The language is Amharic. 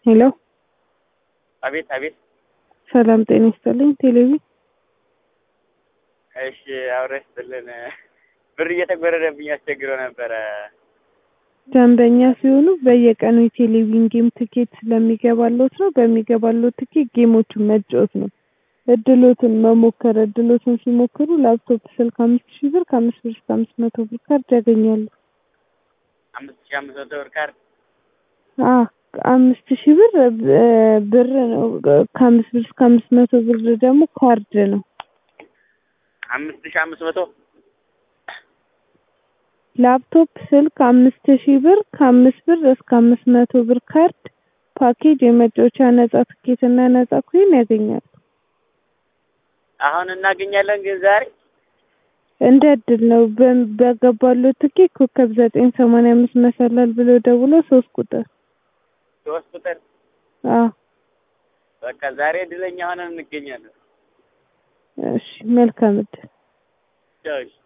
ሄሎ አቤት አቤት። ሰላም ጤና ይስጥልኝ። ቴሌቪ እሺ አውሬ ስጥልን። ብር እየተጎረደብኝ አስቸግረው ነበረ። ደንበኛ ሲሆኑ በየቀኑ የቴሌቪዥን ጌም ትኬት ስለሚገባሎት ነው። በሚገባሎት ትኬት ጌሞቹን መጫወት ነው። እድሎትን መሞከር እድሎትን ሲሞክሩ ላፕቶፕ ስልክ አምስት ሺህ ብር ከአምስት ብር እስከ አምስት መቶ ብር ካርድ ያገኛሉ። አምስት ሺህ አምስት መቶ ብር ካርድ አ አምስት ሺህ ብር እ ብር ነው። ከአምስት ብር እስከ አምስት መቶ ብር ደግሞ ካርድ ነው። አምስት ሺህ አምስት መቶ ላፕቶፕ ስልክ አምስት ሺህ ብር ከአምስት ብር እስከ አምስት መቶ ብር ካርድ ፓኬጅ የመጫወቻ ነጻ ትኬትና ነጻ ኮይን ያገኛሉ። አሁን እናገኛለን ግን ዛሬ እንደ እድል ነው። በ- በገባሎት ትኬት ኮከብ ዘጠኝ ሰማንያ አምስት መሰላል ብሎ ደውሎ ሶስት ቁጥር ሶስት ቁጥር አዎ በቃ ዛሬ እድለኛ ሆነን እንገኛለን። እሺ መልካም እድል። ቻው እሺ።